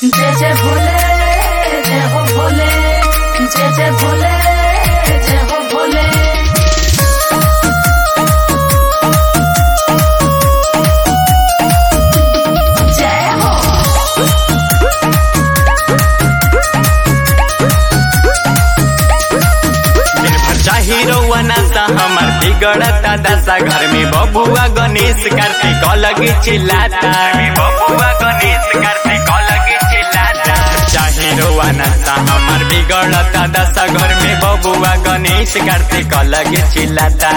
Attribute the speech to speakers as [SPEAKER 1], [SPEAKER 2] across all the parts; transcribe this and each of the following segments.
[SPEAKER 1] जय जय भोले जय हो भोले जय जय भोले जय हो भोले जय हो
[SPEAKER 2] दिन भर चाही रउआ नासा हमार बिगड़ता दशा घर में बबुआ गणेश कार्तिक लगी चिल्लाता बबुआ गणेश कार्तिक लगी चिल्लाता चाही रउआ नासा हमार बिगड़ता दशा घर में बबुआ गणेश कार्तिक लगी चिल्लाता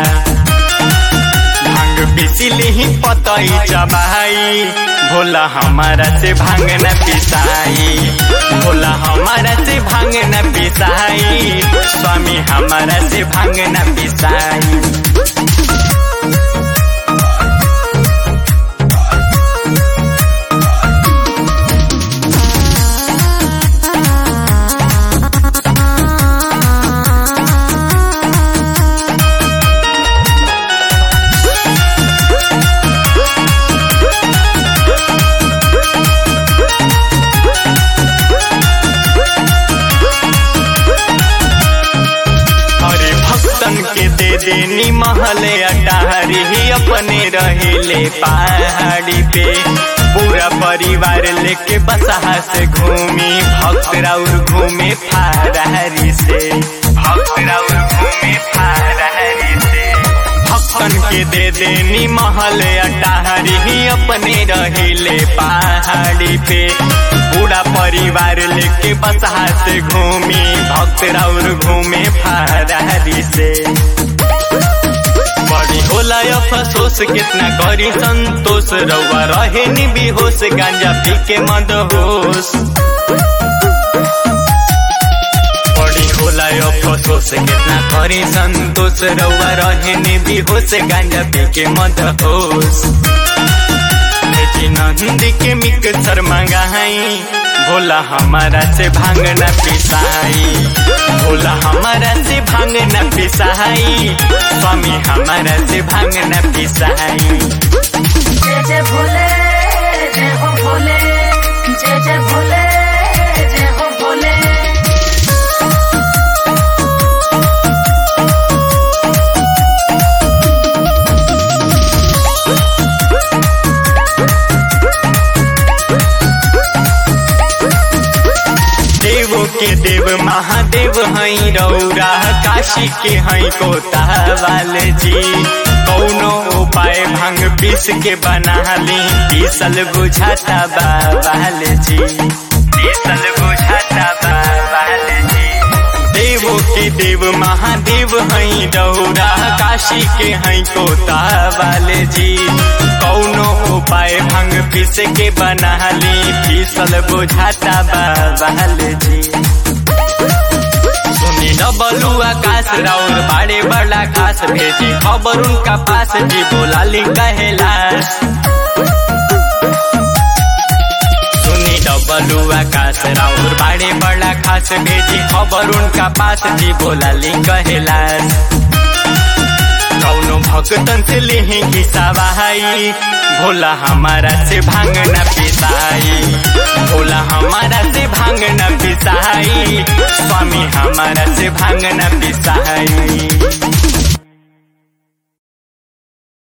[SPEAKER 2] भांग पिसिली ही पतई चबाई भोला हमारा से भांग न पिसाई भोला हमारा से भांग न पिसाई स्वामी हमारा से भांग न पिसाई अरे भक्तन के दे देनी महले अटारी ही अपने रहेले पहाड़ी पे पूरा परिवार लेके बसहा से घूमी भक्त राउर घूमे फारहरी से भक्त राउर घूमे फारहरी से भक्तन के दे देनी महल अटारी ही अपने रहेले पहाड़ी पे पूरा परिवार लेके बसहा से घूमी भक्त राउर घूमे फारहरी से बड़ी होला अफसोस कितना करी संतोष रउआ रहे नि बेहोश गांजा पी के मद होश बड़ी होला अफसोस कितना करी संतोष रउआ रहे नि बेहोश गांजा पी के मद होश लेकिन नंदी के मिक्सर मंगाई भोला हमारा से भांग न पिसाई भोला हमारा से भांग न पिसाई स्वामी हमारा से भांग न पिसाई
[SPEAKER 1] जय जय भोले जय हो भोले जय जय भोले जय हो भोले
[SPEAKER 2] देवो के देव महादेव हई रौरा काशी के हई कोता वाले जी कौनो उपाय भांग पीस के बना ली पीसल बुझाता बाबाल जी पीसल बुझाता बाबाल जी देवो के देव महादेव हई रौरा काशी के हई कोता वाले जी कौनो उपाय भांग पीस के बना ली पीसल बुझाता बाबाल जी सुनी न बलू आकाश राउर बाड़े बड़ा खास भेजी खबर उनका पास जी बोला ली कहेलास सुनी डबलू आकाश राउर बाड़े बड़ा खास भेजी खबर उनका पास जी बोला ली कहेलास कौनो भक्तन से लेही की सवाई भोला हमारा से भांग न पिसाई भोला हमारा से भांग न पिसाई स्वामी हमारा से भांग न पिसाई